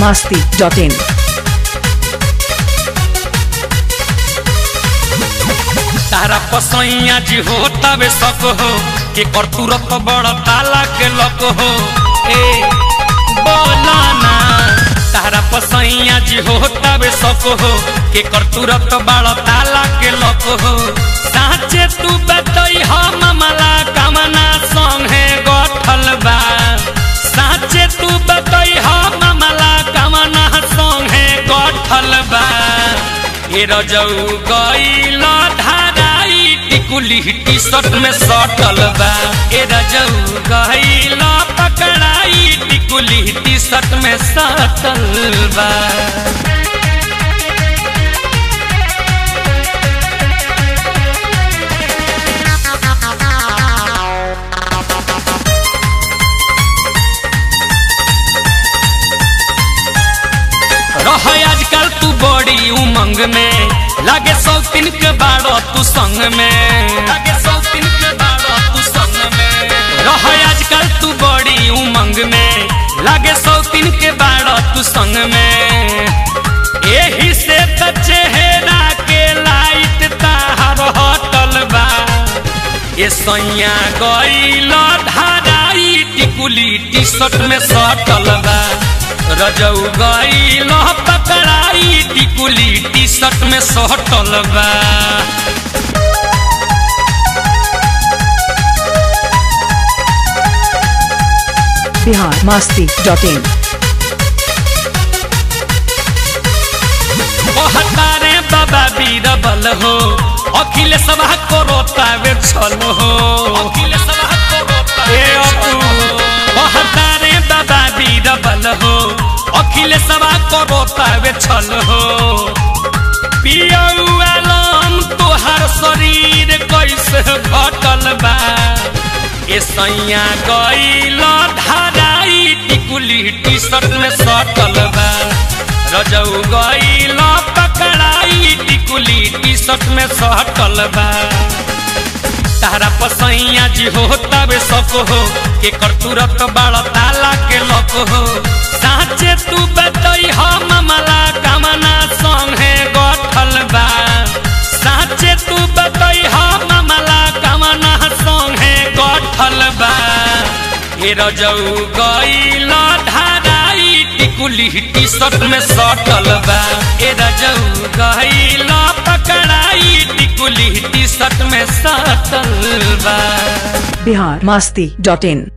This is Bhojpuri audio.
masti dot in. तारा पसैया जी हो तबे सक हो के कर तुरत बड़ ताला के लक हो ए बोला ना तारा पसैया जी हो तबे सक हो के कर तुरत बड़ ताला के लक हो साचे तू बतई हम मला कामना संगे गठल बा साचे तू बतई हम मला कामना संगे गठल बा ए रजऊ गईल धाराई टिकुली टी शर्ट में सटल बा ए रजऊ गईल पकड़ाई टिकुली टी शर्ट में सटल बा रह आजकल तू बड़ी उमंग में लागे सौतीन के बाड़ो तू संग में लागे सौतीन के बाड़ो तू संग में रह आजकल तू बड़ी उमंग में लागे सौतीन के बाड़ो तू संग में एही से त चेहरा के लाइट ताहर हटल बा ए सैया गईल धाराई टिकुली टी शर्ट में सटल बा रजऊ गईल पकड़ाई टिकुली टी शर्ट में सटल बा Bihar masti dot in. कहतारे बाबा बीरबल हो अखिल सभा को रोतावे छल हो अखिल सभा को रोतावे कहतारे बाबा बीरबल हो अखिल सभा को रोतावे छल हो पियौलम तोहार शरीर कैसे घटल बा ए सैया गईल धाराई टिकुली टी शर्ट में सटल बा रजऊ गईल पकड़ाई टिकुली टी शर्ट में सटल बा तारा पसैया जी हो तबे सक हो के कर तुरत बड़ ताला के लक हो साचे तू बतई हम मला कामना संगे गठल बा साचे तू बतई हम मला कामना संगे गठल बा ए रजऊ गईल धाराई टिकुली टी शर्ट में सटल बा ए रजऊ गईल पकड़ाई टिकुली टी शर्ट में सटल बा Bihar masti dot in.